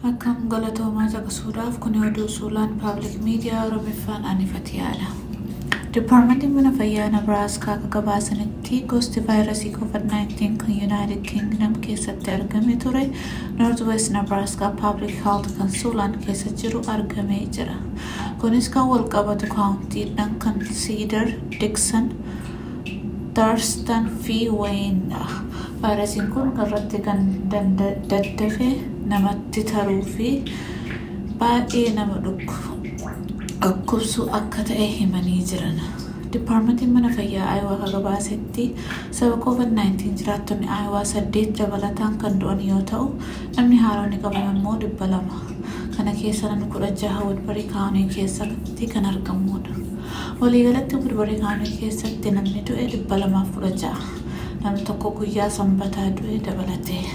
Akkam galatoomaa caqasuudhaaf kun oduu suuraan paablik miidiyaa Oromiffaan anifatiyaadha. Dipaarmentiin mana fayyaa Nebraaskaa akka gabaasanitti gosti vaayirasii COVID-19 kan Yuunaayitid Kingdom keessatti argame ture Noort West Nebraaskaa Paablik Health kan Suulaan keessa jiru argamee jira. Kunis kan wal qabatu kaawuntiidhaan kan Siidar, Diksan, Darstan fi Wayinidha. Vaayirasiin kun irratti kan daddafe namatti taruu fi baay'ee nama dhukkubsu akka ta'e himanii jiran. Dipaarmentiin mana fayyaa Ayiwaa akka gabaasetti sababa COVID-19 jiraattonni Ayiwaa saddeet dabalataan kan du'an yoo ta'u namni haaronni qaban immoo dhibba lama. Kana keessa namni kudha jaha Woodbarii kaawunii keessatti kan argamudha. Waliigalatti Woodbarii kaawunii keessatti namni du'e dhibba lamaaf kudha jaha. Namni tokko guyyaa sanbataa du'e dabalatee.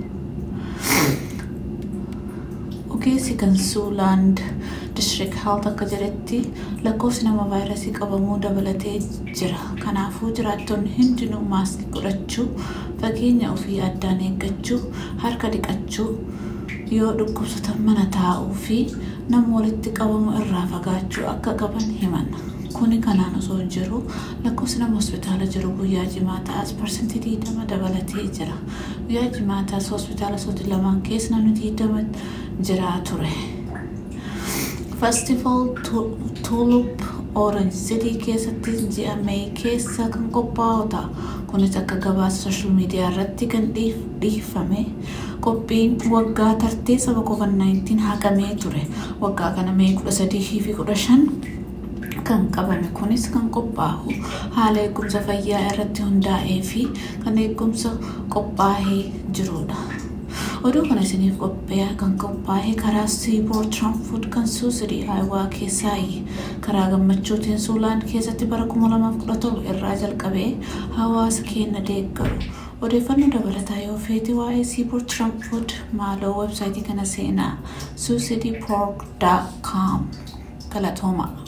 Ogeessi kan Suuland District Health akka jedhetti lakkoofsi nama vaayirasii qabamuu dabalatee jira. Kanaafuu jiraattonni hundinuu maaskii godhachuu, fageenya ofii addaan eeggachuu, harka dhiqachuu, yoo dhukkubsatan mana taa'uu fi nama walitti qabamu irraa fagaachuu akka qaban himan. Kuni kanaan osoo jiru lakkoofsi nama hospitaala jiru guyyaa jimaataas parsantii digdama dabalatee jira. Guyyaa jimaataas hospitaala sooti lamaan keessa namni digdama jiraa ture. Festival Tulip Orange City keessatti ji'a Mee keessa kan qophaa'u ta'a. Kunis akka gabaasa sooshaal miidiyaa irratti kan dhiifame qophiin waggaa tartee saba COVID-19 haqamee ture. Waggaa kana Mee kudha sadii fi kudha shan kan qabame kunis kan qophaa'u haala eegumsa fayyaa irratti hundaa'ee fi kan eegumsa qophaa'ee jirudha. Oduu kana isiniif qophee'a kan qophaa'e karaa Seaboard Tramfood kan Suusirii Ayiwaa keessaayi. Karaa gammachuutiin Suulaan keessatti bara 2017 irraa jalqabee hawaasa keenya deeggaru. Odeeffannoo dabalataa yoo feete waa'ee Seaboard Tramfood maaloo websaayitii kana seenaa suusidiipork.com galatoomaa.